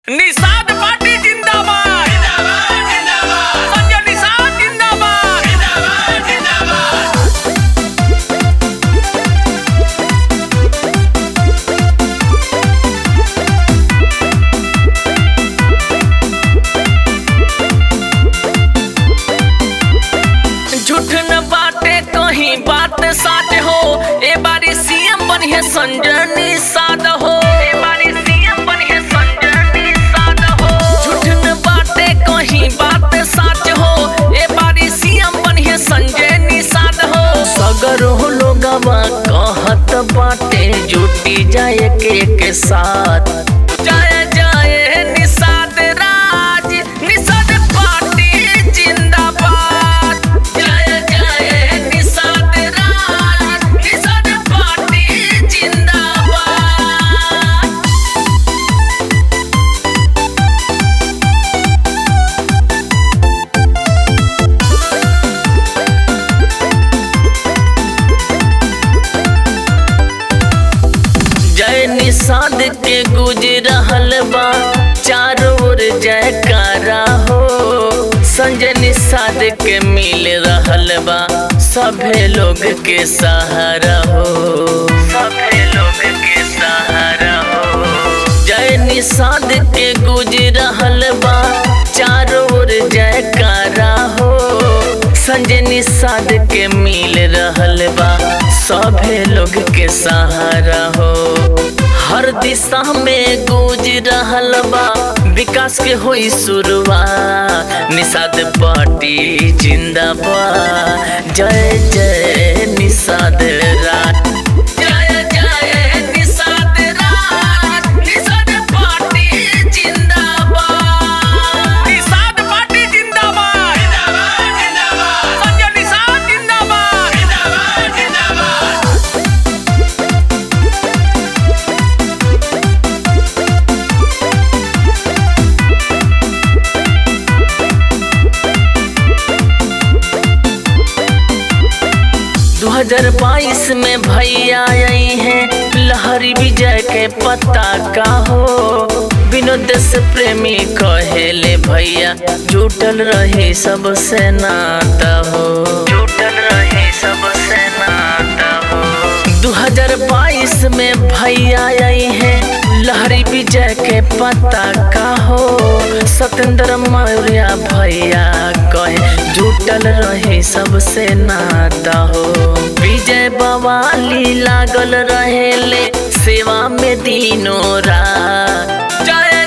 Nishad party जिंदाबाद संजय निषाद जिंदाबाद झूठ न बाटे कहीं बात साच हो ए बारी सीएम बनिए संजय निषाद हो ए बारी सीएम बनिए संजय निषाद हो झूठ न बाटे कहीं बात साच हो ए बारी सीएम बनिए संजय निषाद हो सगर हो लोगवा कहत बाटे जुटी जाए के के साथ जाए जाए निषाद राज निषाद पार्टी जिंदाबाद जय जय निषाद राज निषाद पार्टी जिंदाबाद जय निषाद के गुज रहल बा चारों ओर जयकारा हो संजय निषाद के मिल रहल बा सभे लोग के सहारा हो सभे लोग के सहारा हो जय निषाद के गुज रहल बा चारों ओर जयकारा हो संजय निषाद के मिल रहल बा सभे लोग के सहारा हो हर दिशा में गूंज रहल बा विकास के होई शुरुआत निषाद पार्टी जिंदाबाद जय जय निषाद राज जय जय निषाद राज निषाद पार्टी जिंदाबाद निषाद पार्टी जिंदाबाद संजय निषाद जिंदाबाद दो हजार बाईस में भैया आई हैं लहरी विजय के पता का हो विनोद से प्रेमी कहेले भैया जुटल रही सबसे नाता हो जुटल रही सबसे नाता हो 2022 में भैया आई हैं लहरी विजय के पता का हो सत्येंद्र मौर्य भैया कहे जुटल रहे सबसे नाता हो विजय बवाली लागल रहेले सेवा में दिनों रात जय